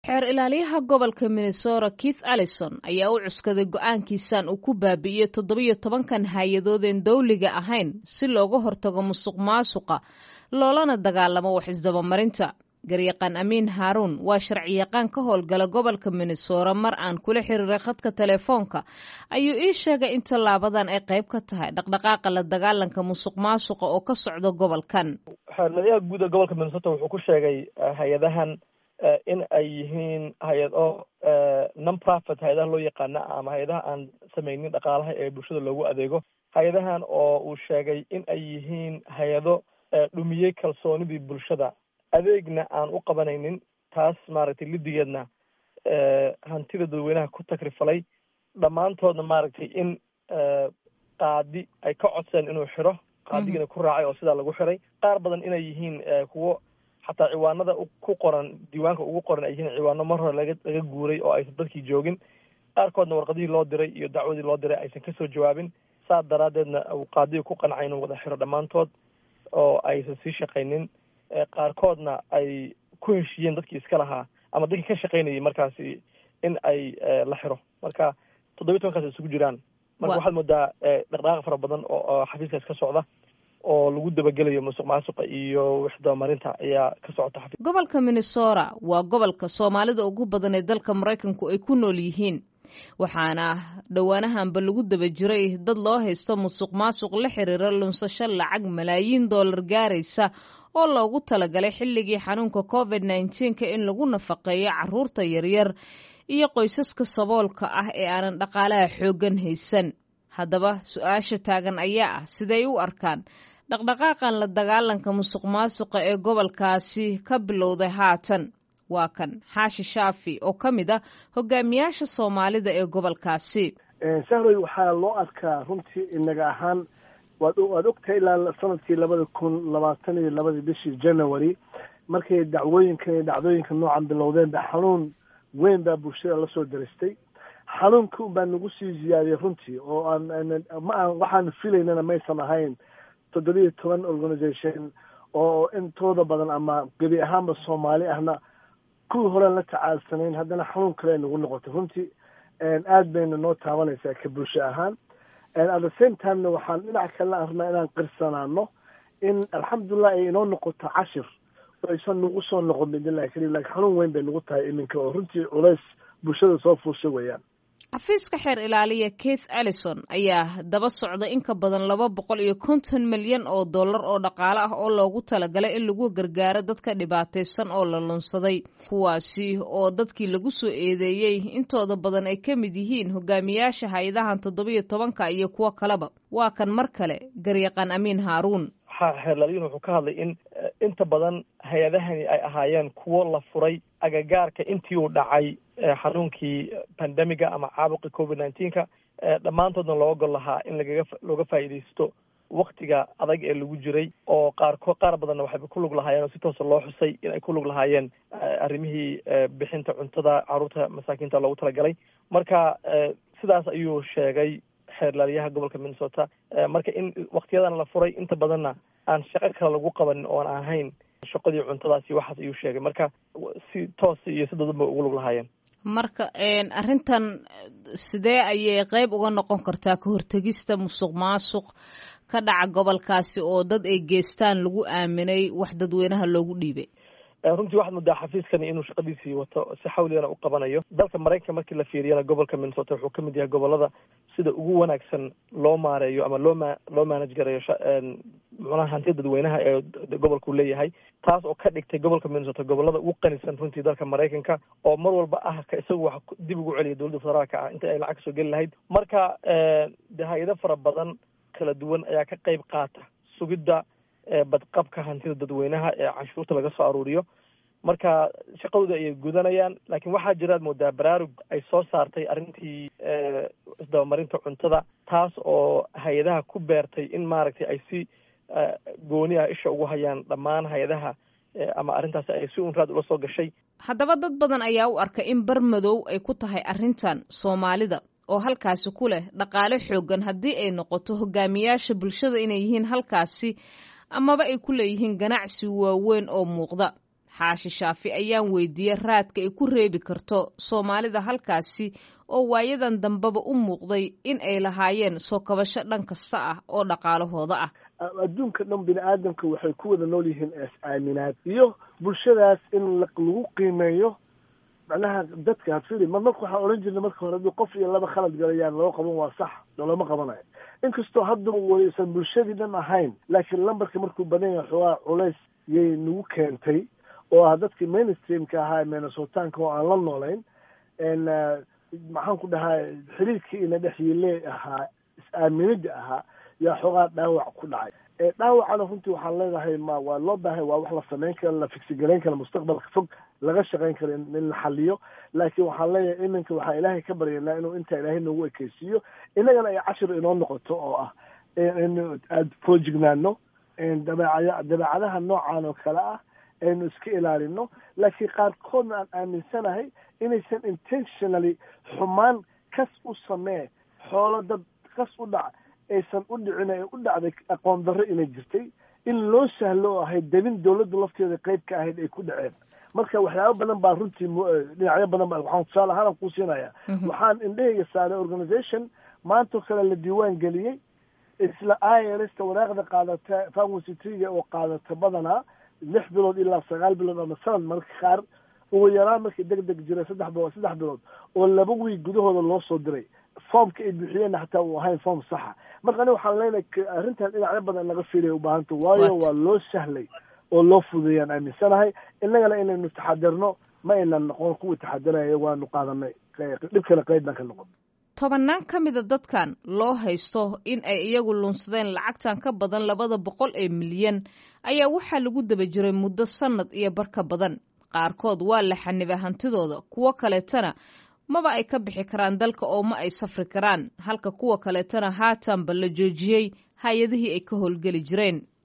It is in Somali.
xeer ilaaliyaha gobolka minnesota keith allison ayaa u cuskaday go-aankiisan uu ku baabi'iyey toddobiyo tobankan hay-adoodeen dawliga ahayn si looga hortago musuq maasuqa loolana dagaalamo wax isdabamarinta garyaqaan amiin haaruun waa sharciyaqaan ka howlgala gobolka minnesota mar aan kula xiriiray khadka telefoonka ayuu ii sheegay in tallaabadan ay qayb ka tahay dhaqdhaqaaqa la dagaalanka musuq maasuqa oo ka socda gobolkan xeerlayaha guud ee gobolka minnesota wuxuu ku sheegay hay-adahan in ay yihiin hay-ado non profit hay-adaha loo yaqaana ama hay-adaha aan sameynin dhaqaalaha ee bulshada loogu adeego hay-adahan oo uu sheegay in ay yihiin hay-ado dhumiyey kalsoonidii bulshada adeegna aan u qabanaynin taas maaragtay lidigeedna hantida dadweynaha ku takrifalay dhammaantoodna maaragtay in qaadi ay ka codseen inuu xiro qaadigiina ku raacay oo sidaa lagu xiray qaar badan inay yihiin kuwo xataa ciwaanada ku qoran diiwaanka ugu qoran ay yihiin ciwaano mar hore laga laga guuray oo aysan dadkii joogin qaarkoodna warqadihii loo diray iyo dacwadii loo diray aysan kasoo jawaabin saas daraaddeedna uu qaadiga ku qancay inuu wada xiro dhammaantood oo aysan sii shaqaynin qaarkoodna ay ku heshiiyeen dadkii iska lahaa ama dadkii ka shaqaynayay markaasi in ay la xiro marka toddobiyi tobankaas isugu jiraan marka waxaad moodaa dhaqdhaqaaq fara badan oo xafiiskaas ka socda oo lagu dabagelayo musuq maasuqa iyo wixdabamarinta ayaa ka socota xafiis gobolka minnesota waa gobolka soomaalida ugu badan ee dalka maraykanku ay ku nool yihiin waxaana dhowaanahanba lagu daba jiray dad loo haysto musuq maasuq la xiriira lunsasho lacag malaayiin dollar gaaraysa oo loogu talagalay xilligii xanuunka covid nneteen-ka in lagu nafaqeeyo caruurta yaryar iyo qoysaska saboolka ah ee aanan dhaqaalaha xooggan haysan haddaba su-aasha taagan ayaa ah siday u arkaan dhaqdhaqaaqan la dagaalanka musuq maasuqa ee gobolkaasi ka bilowday haatan waa kan xaashi shaafi oo ka mid ah hogaamiyaasha soomaalida ee gobolkaasi sahroy waxaa loo arkaa runtii inaga ahaan waad waad ogtahay ilaa sanadkii labada kun labaatan iyo labadii bishii january markay dacwooyinkan iyo dhacdooyinka noocan bilowdeen ba xanuun weyn baa bulshada lasoo daristay xanuunkii un baa nagu sii ziyaadiyay runtii oo aan ma aan waxaan filaynana maysan ahayn toddobiyo toban organisation oo intooda badan ama gebi ahaanba soomaali ahna kuwii horean la tacaalsanayn haddana xanuun kale ay nagu noqotay runtii aad bayna noo taabanaysaa ka bulsho ahaan at the same timena waxaan dhinac kalena arnaa inaan qirsanaano in alxamdulilah ay inoo noqoto cashir oo aysan nagu soo noqon midnillahi keliya lakin xanuun weyn bay nagu tahay iminka oo runtii culays bulshada soo fuusha weeyaan xafiiska xeer ilaaliya keith allison ayaa daba socda in ka badan laba boqol iyo konton milyan oo dollar oo dhaqaale ah oo loogu talagalay in lagu gargaaro dadka dhibaataysan oo la lunsaday kuwaasi oo dadkii lagu soo eedeeyey intooda badan ay ka mid yihiin hogaamiyaasha hay-adahan toddobiyo tobanka iyo kuwo kaleba waa kan mar kale garyaqaan amiin haaruun xeerlaaliyin wuxuu ka hadlay in inta badan hay-adahani ay ahaayeen kuwo la furay agagaarka intii uu dhacay xanuunkii pandemiga ama caabuqi covid nineteenka dhammaantoodna looga gol lahaa in lagaga looga faa'iidaysto waktiga adag ee lagu jiray oo qaarko qaar badanna waxayba ku lug lahaayeen oo si toosa loo xusay in ay ku lug lahaayeen arrimihii bixinta cuntada carruurta masaakiinta loogu talagalay marka sidaas ayuu sheegay xeerlaaliyaha gobolka minnesota marka in waktiyadan la furay inta badanna aan shaqo kale lagu qabanin oon ahayn shaqadii cuntadaasi waxaas ayuu sheegay marka si toosa iyo si dadanba ugu lug lahaayeen marka arrintan sidee ayay qeyb uga noqon kartaa ka hortegista musuq maasuq ka dhaca gobolkaasi oo dad ay geestaan lagu aaminay wax dadweynaha loogu dhiibay runtii waxaad moodaa xafiiskani inuu shaqadiisii wato si xawligana u qabanayo dalka maraykanka markii la fiiriyana gobolka minnesota wuxuu kamid yahay gobolada sida ugu wanaagsan loo maareeyo ama loo ma loo manage gareeyo muxunaha hantida dadweynaha ee gobolku leeyahay taas oo ka dhigtay gobolka minnesota gobolada ugu qanisan runtii dalka maraykanka oo mar walba ah ka isagu wax dib ugu celiya dowladda federaalka ah inta ay lacag kasoo geli lahayd marka de hay-ado fara badan kala duwan ayaa ka qeyb qaata sugidda badqabka hantida dadweynaha ee canshuurta laga soo aruuriyo marka shaqadooda ayay gudanayaan laakiin waxaa jiraad moodaa baraarug ay soo saartay arrintii isdabamarinta cuntada taas oo hay-adaha ku beertay in maaragtay ay si gooni ah isha ugu hayaan dhammaan hay-adaha ama arrintaasi ay si unraad ula soo gashay haddaba dad badan ayaa u arka in bar madow ay ku tahay arrintan soomaalida oo halkaasi ku leh dhaqaale xoogan haddii ay noqoto hogaamiyaasha bulshada inay yihiin halkaasi amaba ay ku leeyihiin ganacsi waaweyn oo muuqda xaashi shaafi ayaan weydiiyey raadka ay ku reebi karto soomaalida halkaasi oo waayadan dambeba u muuqday in ay lahaayeen soo kabasho dhan kasta ah oo dhaqaalahooda ah adduunka dhan bini aadamka waxay ku wada nool yihiin is-aaminaad iyo bulshadaas in lagu qiimeeyo macnaha dadka hadfili mar marka waxaan odhan jirnay marka hore haddii qof iyo laba khalad galayaan loo qaban waa sax loolama qabanayo inkastoo hadda waysan bulshadii dhan ahayn laakiin lambarka markuu badan yahay xoogaa culays yay nagu keentay oo ah dadkii mainstreamka ahaa minnesotanka oo aan la noolayn maxaan ku dhahaa xiriirkii ina dhex yiile ahaa is-aaminida ahaa yaa xoogaa dhaawac ku dhacay dhaawacana runtii waxaan leedahay ma waa loo baahay waa wax la samayn kara la figsigarayn kara mustaqbalka fog laga shaqayn karo in la xaliyo laakiin waxaan leeyahay iminka waxaan ilaahay ka baryanaa inuu intaa ilaahay noogu ekeysiiyo innagana ay cashir inoo noqoto oo ah in aada foojignaano dabeecad dabeecadaha noocan oo kale ah aynu iska ilaalino laakiin qaarkoodna aan aaminsanahay inaysan intentionally xumaan kas u samee xoolo dad kas u dhac aysan u dhicin ee u dhacday aqoon darro inay jirtay in loo sahlo oo ahayd debin dawladda lafteeda qeyb ka ahayd ay ku dhaceen marka waxyaabo badan baa runtii dhinacyo badan ba waxaan tusaale ahaan kuu siinaya waxaan indhahayga saaray organization maantoo kale la diiwaan geliyey isla irsta wanaaqda qaadata pharmacy triga oo qaadata badanaa lix bilood ilaa sagaal bilood ama sanad marka qaar ugu yaraan markii deg deg jiray saddex bilood saddex bilood oo laba wiig gudahooda loo soo diray foomka ay buuxiyeenna xataa uu ahayn foom saxa marka ani waxaan leenahay arrintan dhinacyo badan naga fiilaya ubaahanta waayo waa loo sahlay oo loo fudeeyaan aaminsanahay innagana inaynu taxadirno ma aynan noqon kuwii taxadiraya waanu qaadanay dhibkana qeyb baan ka noqon tobannaan ka mida dadkan loo haysto in ay iyagu lunsadeen lacagtan ka badan labada boqol ee milyan ayaa waxaa lagu daba jiray muddo sannad iyo bar ka badan qaarkood waa la xanibay hantidooda kuwo kaleetana maba ay ka bixi karaan dalka oo ma ay safri karaan halka kuwa kaleetana haatanba la joojiyey hay-adihii ay ka howlgeli jireen